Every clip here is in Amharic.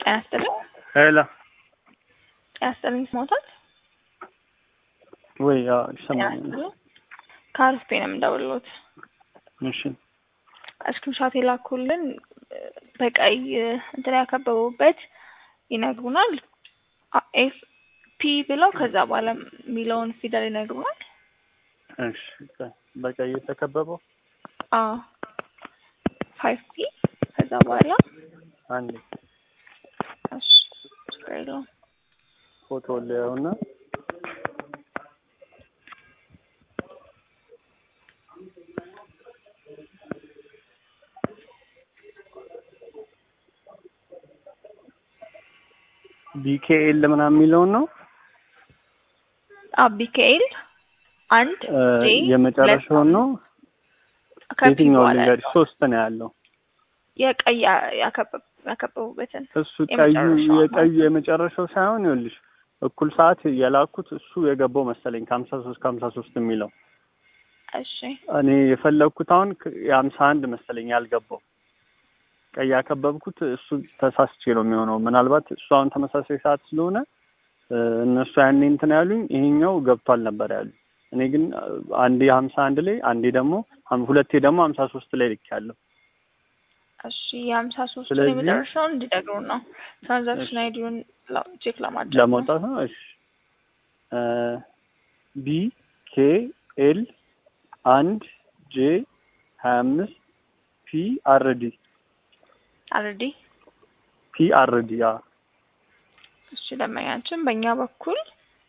ጤና ይስጥልኝ። ሄሎ ጤና ይስጥልኝ ስሞታል። ወይ ያው ጤና ይሰማኛል። ይስጥልኝ። ከአርፍቴ ነው የምደውልሎት። እሺ እስክሪንሻት የላኩልን በቀይ እንትን ያከበቡበት ይነግሩናል። ኤፍ ፒ ብለው ከዛ በኋላ የሚለውን ፊደል ይነግሩናል። እሺ በቀይ የተከበበው አዎ ፋይቭ ፒ ከዛ በኋላ አንዴ እሺ ችግር የለውም። ፎቶ ሊያውና ቢኬኤል ምናምን የሚለውን ነው አዎ ቢኬኤል አንድ እ ጄ የመጨረሻውን ነው። ከፒ የትኛውን በኋላ ልንገርሽ? ሶስት ነው ያለው። የቀይ ያከበብ ያከበቡበትን እሱ ቀዩ የመጨረሻው የቀዩ የመጨረሻው ሳይሆን ይኸውልሽ እኩል ሰዓት የላኩት እሱ የገባው መሰለኝ ከሀምሳ ሶስት ከሀምሳ ሶስት የሚለው እሺ እኔ የፈለግኩት አሁን ከ- የሀምሳ አንድ መሰለኝ ያልገባው ቀይ ያከበብኩት እሱ ተሳስቼ ነው የሚሆነው። ምናልባት እሱ አሁን ተመሳሳይ ሰዓት ስለሆነ እ እነሱ ያኔ እንትን ያሉኝ ይሄኛው ገብቷል ነበር ያሉኝ። እኔ ግን እ አንዴ ሀምሳ አንድ ላይ አንዴ ደግሞ ሀም- ሁለቴ ደግሞ ሀምሳ ሶስት ላይ ልኬያለሁ። እሺ የሀምሳ ሶስት ስለዚህ- የመጨረሻውን እንዲነግሩን ነው። ትራንዛክሽን እሺ። አይዲውን ቼክ ለማድረግ ነው። ለማውጣት ነው። እሺ ቢ ኬ ኤል አንድ ጄ ሀያ አምስት ፒ አር ዲ አልሬዲ ፒ አር ዲ ያ እሺ ደንበኛችን በእኛ በኩል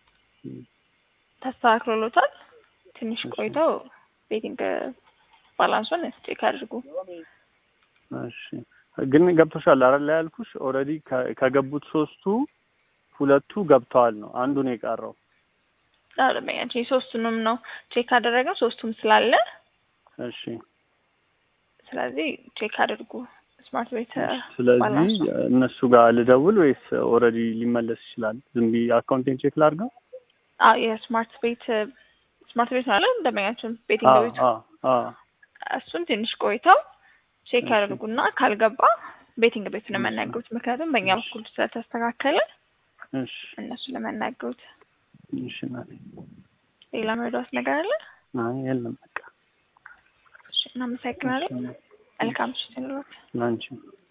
ተስተካክሎሎታል። ትንሽ እሺ። ቆይተው ቤቲንግ ባላንሱን ቼክ አድርጉ። እሺ ግን ገብቶሻል አይደል ያልኩሽ ኦልሬዲ ከገቡት ሶስቱ ሁለቱ ገብተዋል ነው አንዱ ነው የቀረው አዎ ደንበኛችን የሶስቱንም ነው ቼክ አደረገው ሶስቱም ስላለ እሺ ስለዚህ ቼክ አድርጉ። ስማርት ቤት ስለዚህ ባላንሱ እነሱ ጋር ልደውል ወይስ ኦልሬዲ ሊመለስ ይችላል ዝም ብዬ አካውንቴን ቼክ ላድርገው አዎ የስማርት ቤት ስማርት ቤት ማለት ደንበኛችን ቤቲንግ አዎ ቤቱ አዎ አዎ እሱን ትንሽ ቆይተው ቼክ እሺ። ያደርጉና ካልገባ ቤቲንግ ቤት ነው እሺ። የምናገሩት። ምክንያቱም በእኛ እሺ። በኩል ስለተስተካከለ እሺ እነሱ ለመናገሩት። እሺ እናቴ ሌላ መረዳት ነገር አለ? አይ የለም በቃ እሺ፣ እናመሰግናለን። እሺ መልካም ምሽት ይኑሮት። ላንቺ